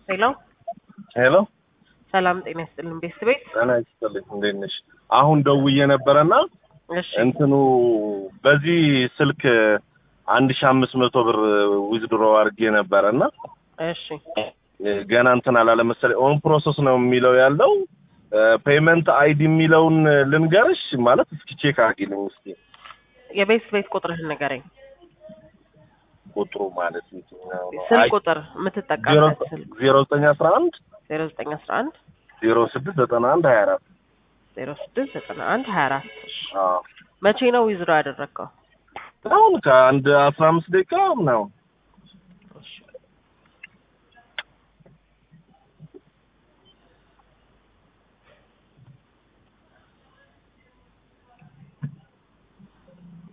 ሄሎ ሄሎ ሰላም ጤና ይስጥልን ቤት ቤት ጤና ይስጥልኝ እንዴት ነሽ? አሁን ደውዬ ነበረና እሺ እንትኑ በዚህ ስልክ አንድ ሺ አምስት መቶ ብር ዊዝድሮ አድርጌ ነበረና እሺ ገና እንትን አላለ መሰለኝ ኦን ፕሮሰስ ነው የሚለው ያለው ፔመንት አይዲ የሚለውን ልንገርሽ ማለት እስኪ ቼክ አድርጊልኝ እስኪ የቤት ቤት ቁጥርህን ንገረኝ ቁጥሩ ማለት የትኛው ነው? ስልክ አይ፣ ቁጥር ዜሮ የምትጠቀምበት ስልክ ዜሮ ዘጠኝ አስራ አንድ ዜሮ ዘጠኝ አስራ አንድ ዜሮ ስድስት ዘጠና አንድ ሀያ አራት ዜሮ ስድስት ዘጠና አንድ ሀያ አራት አዎ መቼ ነው ዊዝድሮ ያደረግከው አሁን ከአንድ አስራ አምስት ደቂቃ ምናምን